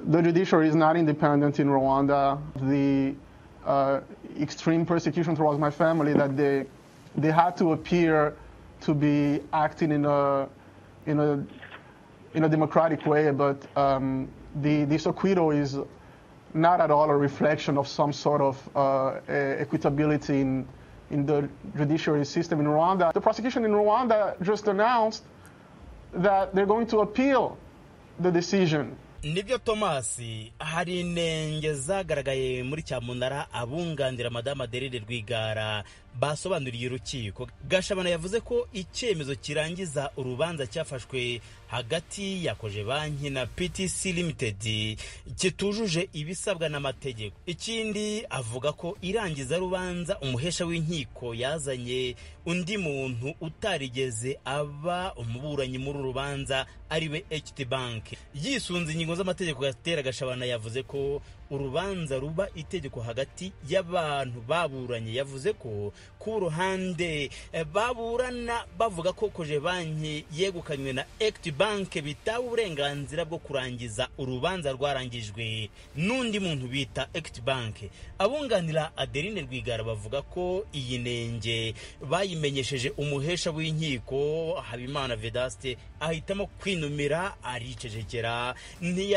the judiciary is not independent in Rwanda. The uh, extreme persecution towards my family that they they had to appear to be acting in a in a in a democratic way, but um, the this acquittal is not at all a reflection of some sort of uh, equitability in in the judiciary system in Rwanda. The prosecution in Rwanda just announced that they're going to appeal the decision nibyo tomasi hari intenge zagaragaye muri cyamunara abunganira madame aderere rwigara basobanuriye urukiko gashabana yavuze ko icyemezo kirangiza urubanza cyafashwe hagati yakoje banki na ptc limited kitujuje ibisabwa n'amategeko ikindi avuga ko irangiza rubanza umuhesha w'inkiko yazanye undi muntu utarigeze aba umuburanyi muri uru rubanza ariwe ht bank yisunze ingingo z'amategeko gatera gashabana yavuze ko urubanza ruba itegeko hagati y'abantu baburanye yavuze ko ku ruhande baburana bavuga ko koje banki yegukanywe na equity bank bitawe uburenganzira bwo kurangiza urubanza rwarangijwe n'undi muntu bita equity bank abunganira adeline rwigara bavuga ko iyi nenge bayimenyesheje umuhesha w'inkiko habimana vedaste ahitamo kwinumira aricecekera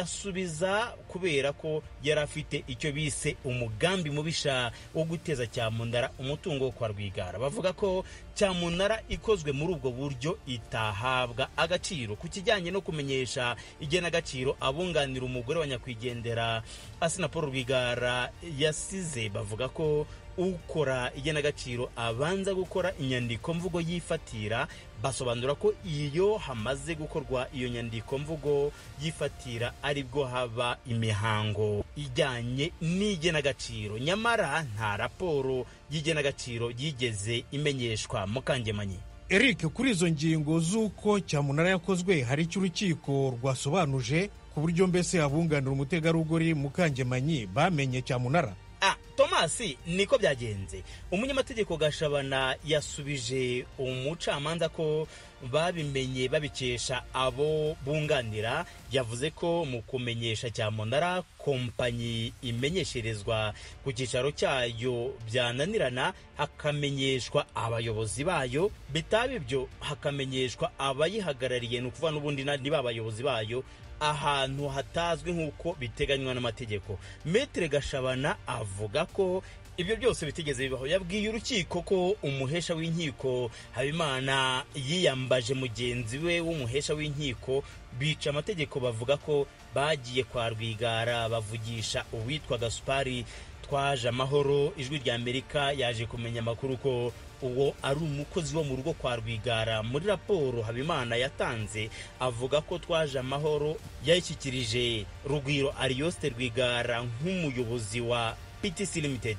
ntiyasubiza kubera ko yari afite icyo bise umugambi mubisha wo guteza cyamunara umutungo wo kwa rwigara bavuga ko cyamunara ikozwe muri ubwo buryo itahabwa agaciro ku kijyanye no kumenyesha igenagaciro abunganira umugore wa nyakwigendera asina paul rwigara yasize bavuga ko ukora igenagaciro abanza gukora inyandiko mvugo yifatira basobanura ko iyo hamaze gukorwa iyo nyandiko mvugo yifatira aribwo haba imihango ijyanye n'igenagaciro nyamara nta raporo y'igenagaciro yigeze imenyeshwa mukangemanyi eric kuri izo ngingo z'uko cyamunara yakozwe hari icyo urukiko rwasobanuje ku buryo mbese abunganira umutegarugori mukangemanyi bamenye cyamunara tomasi niko byagenze umunyamategeko gashabana yasubije umucamanza ko babimenye babikesha abo bunganira yavuze ko mu kumenyesha cyamunara kompanyi imenyesherezwa ku cyicaro cyayo byananirana hakamenyeshwa abayobozi bayo bitaba ibyo hakamenyeshwa abayihagarariye ni ukuvuga n'ubundi niba abayobozi bayo ahantu hatazwi nk'uko biteganywa n'amategeko metire gashabana avuga ko ibyo byose bitigeze bibaho yabwiye urukiko ko umuhesha w'inkiko habimana yiyambaje mugenzi we w'umuhesha w'inkiko bica amategeko bavuga ko bagiye kwa rwigara bavugisha uwitwa gasupari twaje amahoro ijwi rya amerika yaje kumenya amakuru ko uwo ari umukozi wo mu rugo kwa rwigara muri raporo habimana yatanze avuga ko twaje amahoro yayishyikirije rugwiro ariyosite rwigara nk'umuyobozi wa ptc limited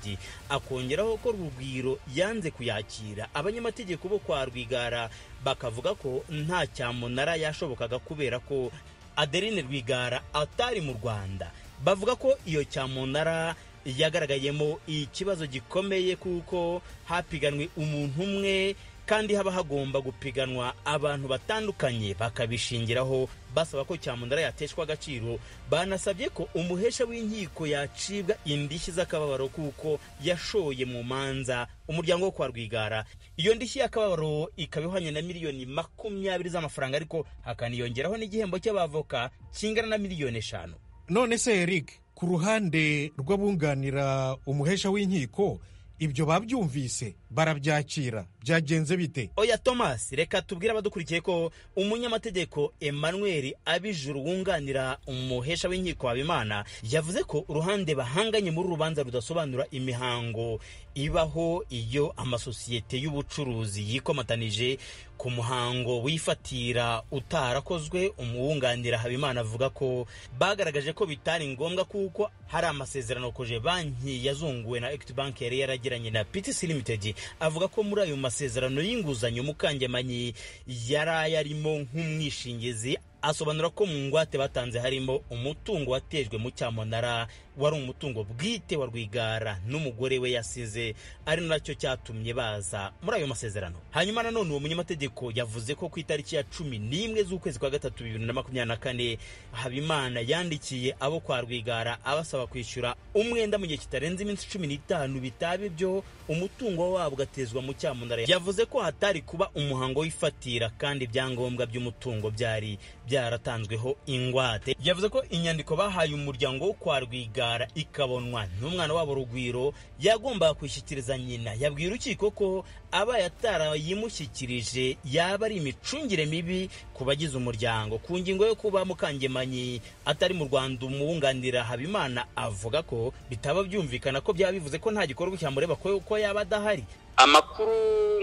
akongeraho ko rugwiro yanze kuyakira abanyamategeko bo kwa rwigara bakavuga ko nta cyamunara yashobokaga kubera ko adeline rwigara atari mu rwanda bavuga ko iyo cyamunara yagaragayemo ikibazo gikomeye kuko hapiganwe umuntu umwe kandi haba hagomba gupiganwa abantu batandukanye bakabishingiraho basaba ko cyamunara yateshwa agaciro banasabye ko umuhesha w'inkiko yacibwa indishyi z'akababaro kuko yashoye mu manza umuryango wo kwa rwigara iyo ndishyi y'akababaro ikaba ihwanye na miliyoni makumyabiri z'amafaranga ariko hakaniyongeraho n'igihembo cy'abavoka kingana na miliyoni eshanu none se eric ku ruhande rw'abunganira umuhesha w'inkiko ibyo babyumvise barabyakira byagenze bite oya tomasi reka tubwire abadukurikiye ko umunyamategeko emmanuel abijuru wunganira umuhesha w'inkiko habimana yavuze ko uruhande bahanganye muri urubanza rudasobanura imihango ibaho iyo amasosiyete y'ubucuruzi yikomatanije ku muhango wifatira utarakozwe umuwunganira habimana avuga ko bagaragaje ko bitari ngombwa kuko hari amasezerano koje banki yazunguwe na equity bank yari yaragiranye na ptc limited avuga ko muri ayo masezerano y'inguzanyo mukangemanyi yari ayarimo nk'umwishingizi asobanura ko mu ngwate batanze harimo umutungo watejwe mu cyamunara wari umutungo bwite wa rwigara n'umugore we yasize ari nacyo cyatumye baza muri ayo masezerano hanyuma nanone uwo munyamategeko yavuze ko ku itariki ya cumi n'imwe z'ukwezi kwa gatatu bibiri na makumyabiri na kane habimana yandikiye abo kwa rwigara abasaba kwishyura umwenda mu gihe kitarenze iminsi cumi n'itanu bitaba ibyo umutungo wabo ugatezwa mu cyamunara yavuze ko hatari kuba umuhango w'ifatira kandi ibyangombwa by'umutungo byari byaratanzweho ingwate yavuze ko inyandiko bahaye umuryango wo kwa rwigara ikabonwa n'umwana wabo rugwiro yagombaga kwishyikiriza nyina yabwiye urukiko ko abaye atarayimushyikirije yaba ari imicungire mibi ku bagize umuryango ku ngingo yo kuba mukangemanyi atari mu rwanda umwunganira habimana avuga ko bitaba byumvikana ko byaba bivuze ko nta gikorwa cyamureba ko yaba adahari amakuru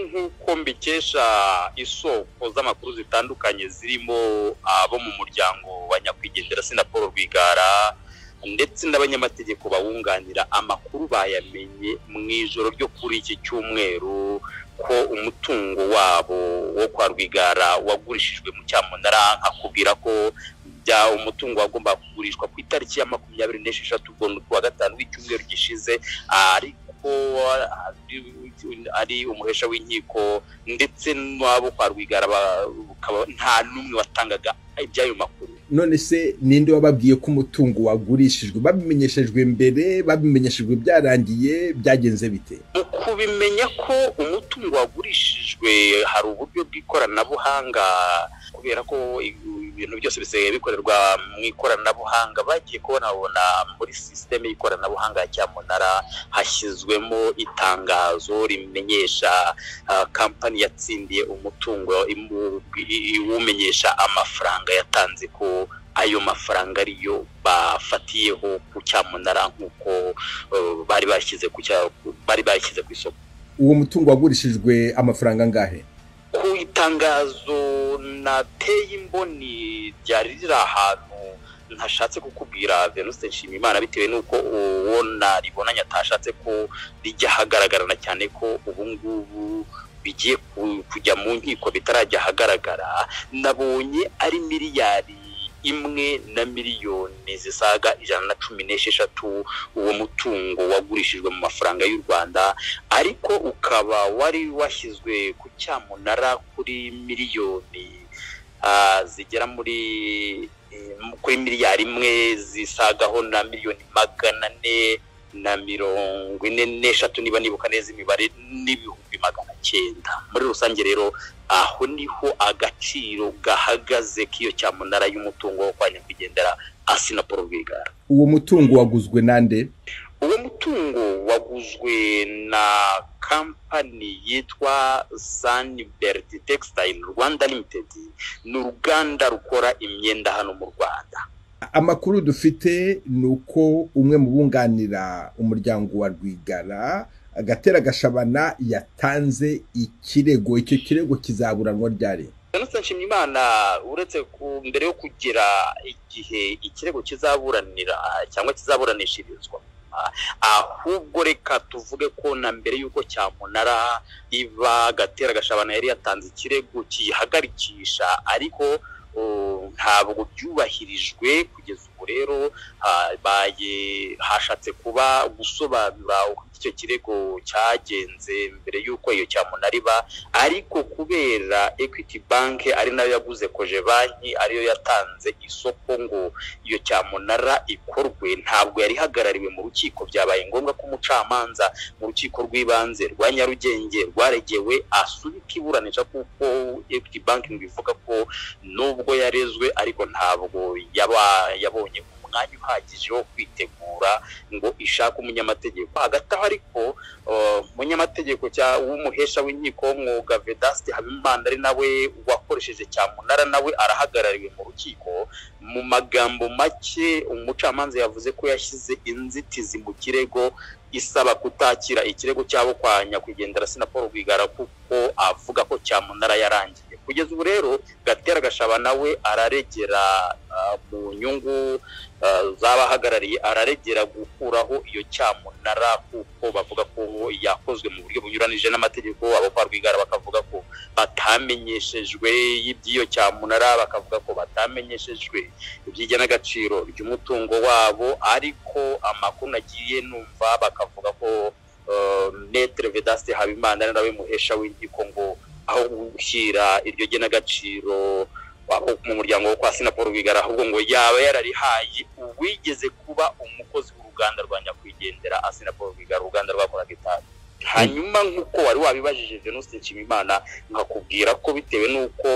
nk'uko mbikesha isoko z'amakuru zitandukanye zirimo abo mu muryango wa nyakwigendera sina paul rwigara ndetse n'abanyamategeko bawunganira amakuru bayamenye mu ijoro ryo kuri iki cyumweru ko umutungo wabo wo kwa rwigara wagurishijwe mu cyamunara akubwira ko bya umutungo wagombaga kugurishwa ku itariki ya makumyabiri n'esheshatu ubwo kuwa gatanu w'icyumweru gishize ariko ari umuhesha w'inkiko ndetse n'abo kwa rwigara nta n'umwe watangaga iby'ayo makuru none se ninde wababwiye ko umutungo wagurishijwe babimenyeshejwe mbere babimenyeshejwe byarangiye byagenze bite mu kubimenya ko umutungo wagurishijwe hari uburyo bw'ikoranabuhanga kubera ko ibintu byose bisigaye bikorerwa mu ikoranabuhanga bagiye kubonabona muri sisiteme y'ikoranabuhanga ya cyamunara hashyizwemo itangazo rimenyesha kampani yatsindiye umutungo iwumenyesha amafaranga yatanze ko ayo mafaranga ariyo bafatiyeho ku cyamunara nk'uko bari bashyize ku bari bashyize ku isoko uwo mutungo wagurishijwe amafaranga angahe ku itangazo nateye imboni ryari riri ahantu ntashatse kukubwira venuste nshimiyimana bitewe n'uko uwo naribonanye atashatse ko rijya ahagaragarana cyane ko ubu ngubu bigiye kujya mu nkiko bitarajya ahagaragara nabonye ari miliyari imwe na miliyoni zisaga ijana na cumi n'esheshatu uwo mutungo wagurishijwe mu mafaranga y'u rwanda ariko ukaba wari washyizwe ku cyamunara kuri miliyoni zigera muri kuri miliyari imwe zisagaho na miliyoni magana ane na mirongo ine n'eshatu niba nibuka neza imibare n'ibihumbi magana cyenda muri rusange rero aho niho agaciro gahagaze k'iyo cyamunara y'umutungo wo kwa nyakwigendera asi na paul rwigara uwo mutungo waguzwe nande uwo mutungo waguzwe na kampani yitwa saniberiti textile rwanda limited ni uruganda rukora imyenda hano mu rwanda amakuru dufite ni uko umwe mu bunganira umuryango wa rwigara agatera agashabana yatanze ikirego icyo kirego kizaburanwa ryari jenoside nshimyimana uretse mbere yo kugira igihe ikirego kizaburanira cyangwa kizaburanishirizwa ahubwo reka tuvuge ko na mbere y'uko cyamunara iba agatera agashabana yari yatanze ikirego kiyihagarikisha ariko ntabwo byubahirijwe kugeza ubu rero hashatse kuba gusobanura uko icyo kirego cyagenze mbere y'uko iyo cyamunara iba ariko kubera equity bank ari nayo yaguze koje banki ariyo yatanze isoko ngo iyo cyamunara ikorwe ntabwo yari ihagarariwe mu rukiko byabaye ngombwa ko umucamanza mu rukiko rw'ibanze rwa nyarugenge rwaregewe asubika iburanisha kuko equity bank ivuga ko nubwo ubwo yarezwe ariko ntabwo yaba yabonye umwanya uhagije wo kwitegura ngo ishake umunyamategeko hagati aho ariko umunyamategeko w'umuhesha w'inkiko w'umwuga vedasite habimana ari nawe wakoresheje cyamunara nawe arahagarariwe mu rukiko mu magambo make umucamanza yavuze ko yashyize inzitizi mu kirego isaba kutakira ikirego cyabo kwa nyakwigendera sina paul rwigara kuko avuga ko cyamunara yarangiye kugeza ubu rero gatera gashabana we araregera mu nyungu z'abahagarariye araregera gukuraho iyo cyamunara kuko bavuga ko yakozwe mu buryo bunyuranije n'amategeko abo kwa rwigara bakavuga ko batamenyeshejwe y'iby'iyo cyamunara bakavuga ko batamenyeshejwe iby'igenagaciro ry'umutungo wabo ariko amakuru nagiye numva bakavuga ko netere vedasite habimana nawe muhesha w'inkiko ngo aho gushyira iryo genagaciro mu muryango wo kwa sinaporo bigara ahubwo ngo yaba yararihaye uwigeze kuba umukozi w'uruganda rwa nyakwigendera asinaporo bigara uruganda rwakoraga itabi hanyuma nk'uko wari wabibajije venuste nshimimana nkakubwira ko bitewe n'uko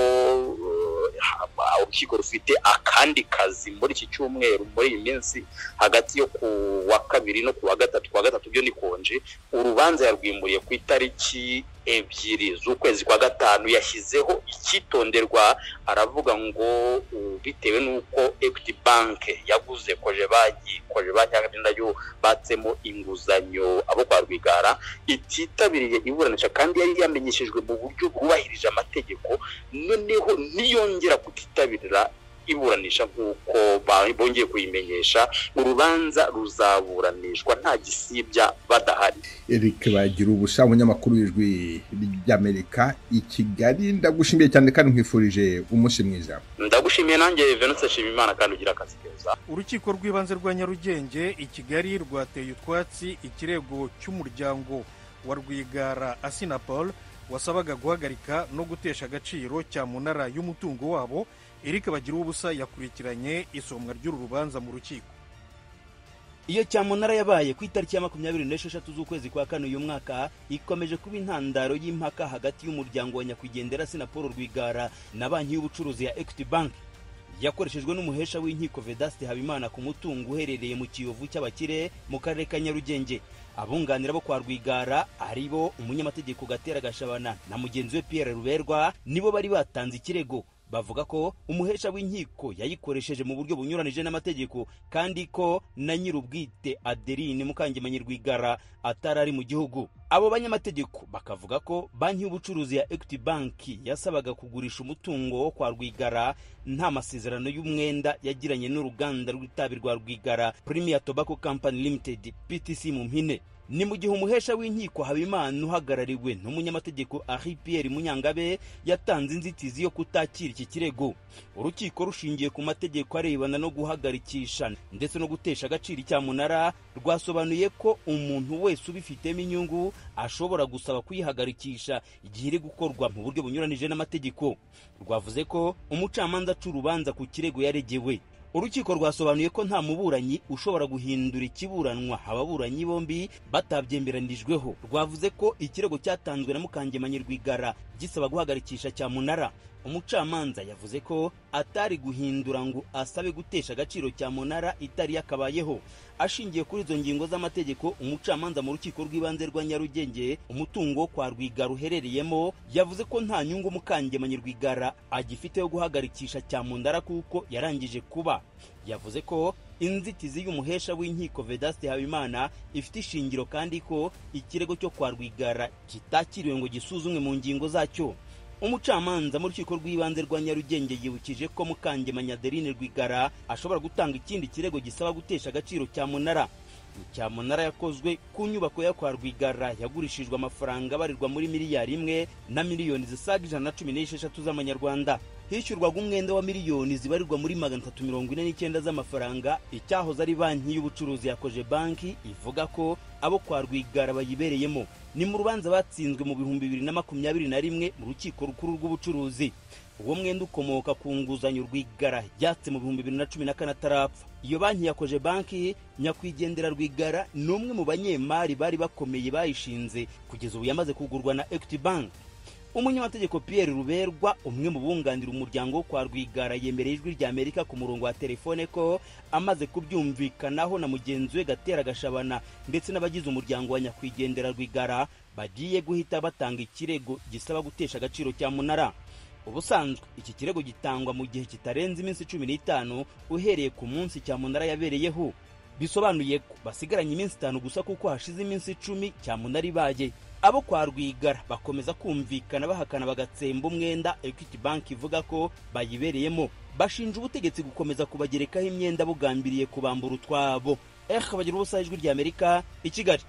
urukiko rufite akandi kazi muri iki cyumweru muri iyi minsi hagati yo ku wa kabiri no ku wa gatatu ku wa gatatu byo ni konje urubanza yarwimuriye ku itariki ebyiri z'ukwezi kwa gatanu yashyizeho icyitonderwa aravuga ngo bitewe n'uko equity bank yaguze koje banki koje banki yo batsemo inguzanyo abo kwa rwigara ititabiriye iburanisha kandi yari yamenyeshejwe mu buryo bwubahirije amategeko noneho ntiyongera kutitabira iburanisha nk'uko bongeye kuyimenyesha urubanza ruzaburanishwa nta gisibya badahari eric bagira ubusa umunyamakuru w'ijwi ry'amerika i kigali ndagushimiye cyane kandi nkwifurije umunsi mwiza ndagushimiye nanjye venutse nshimimana kandi ugira akazi keza urukiko rw'ibanze rwa nyarugenge i kigali rwateye utwatsi ikirego cy'umuryango wa rwigara asinapol wasabaga guhagarika no gutesha agaciro cya munara y'umutungo wabo eric bagira ubusa yakurikiranye isomwa ry'uru rubanza mu rukiko iyo cyamunara yabaye ku itariki ya makumyabiri n'esheshatu z'ukwezi kwa kane uyu mwaka ikomeje kuba intandaro y'impaka hagati y'umuryango wa nyakwigendera sinapolo rwigara na banki y'ubucuruzi ya equity bank yakoreshejwe n'umuhesha w'inkiko vedaste habimana ku mutungo uherereye mu kiyovu cy'abakire mu karere ka nyarugenge abunganira bo kwa rwigara ari bo umunyamategeko gatera gashabana na mugenzi we pierre ruberwa nibo bari batanze ikirego bavuga ko umuhesha w'inkiko yayikoresheje mu buryo bunyuranije n'amategeko kandi ko na nyir'ubwite adeline mukangemanyi rwigara atari ari mu gihugu abo banyamategeko bakavuga ko banki y'ubucuruzi ya equity banki yasabaga kugurisha umutungo wo kwa rwigara nta masezerano y'umwenda yagiranye n'uruganda rw'itabi rwa rwigara premier tobacco company limited ptc mu mpine ni mu gihe umuhesha w'inkiko habimana uhagarariwe n'umunyamategeko ari piyeri munyangabe yatanze inzitizi yo kutakira iki kirego urukiko rushingiye ku mategeko arebana no guhagarikisha ndetse no gutesha agaciro icyamunara rwasobanuye ko umuntu wese ubifitemo inyungu ashobora gusaba kuyihagarikisha igihe iri gukorwa mu buryo bunyuranije n'amategeko rwavuze ko umucamanza aca urubanza ku kirego yaregewe urukiko rwasobanuye ko nta muburanyi ushobora guhindura ikiburanwa ababuranyi bombi batabyemeranijweho rwavuze ko ikirego cyatanzwe na mukangemanyi rwigara gisaba guhagarikisha cyamunara umucamanza yavuze ko atari guhindura ngo asabe gutesha agaciro cyamunara itari yakabayeho ashingiye kuri izo ngingo z'amategeko umucamanza mu rukiko rw'ibanze rwa nyarugenge umutungo kwa rwigara uherereyemo yavuze ko nta nyungu mukangemanyi rwigara agifite yo guhagarikisha cyamunara kuko yarangije kuba yavuze ko inzitizi y'umuhesha w'inkiko vedaste habimana ifite ishingiro kandi ko ikirego cyo kwa rwigara kitakiriwe ngo gisuzumwe mu ngingo zacyo umucamanza mu rukiko rw'ibanze rwa nyarugenge yibukije ko mukangemanya adeline rwigara ashobora gutanga ikindi kirego gisaba gutesha agaciro cya munara cyamunara yakozwe ku nyubako yo kwa rwigara yagurishijwe amafaranga abarirwa muri miliyari imwe na miliyoni zisaga ijana na cumi n'esheshatu z'amanyarwanda hishyurwaga umwenda wa miliyoni zibarirwa muri magana atatu mirongo ine n'icyenda z'amafaranga icyahoze ari banki y'ubucuruzi yakoje banki ivuga ko abo kwa rwigara bayibereyemo ni mu rubanza batsinzwe mu bihumbi bibiri na makumyabiri na rimwe mu rukiko rukuru rw'ubucuruzi uwo mwenda ukomoka ku nguzanyo rwigara yatse mu bihumbi bibiri na cumi na kane atarapfa iyo banki yakoje banki nyakwigendera rwigara ni umwe mu banyemari bari bakomeye bayishinze kugeza ubu yamaze kugurwa na equity bank umunyamategeko pierre ruberwa umwe mu bunganira umuryango kwa rwigara yemereye ijwi rya amerika ku murongo wa telefone ko amaze kubyumvikanaho na mugenzi we gatera gashabana ndetse n'abagize umuryango wa nyakwigendera rwigara bagiye guhita batanga ikirego gisaba gutesha agaciro cya munara ubusanzwe iki kirego gitangwa mu gihe kitarenze iminsi cumi n'itanu uhereye ku munsi cyamunara yabereyeho bisobanuye ko basigaranye iminsi itanu gusa kuko hashize iminsi icumi cyamunara ibaye abo kwa rwigara bakomeza kumvikana bahakana bagatsemba umwenda ekwiti banki ivuga ko bayibereyemo bashinja ubutegetsi gukomeza kubagerekaho imyenda bugambiriye kubambura utwabo ehe bagira ubusa ijwi ry'amerika i kigali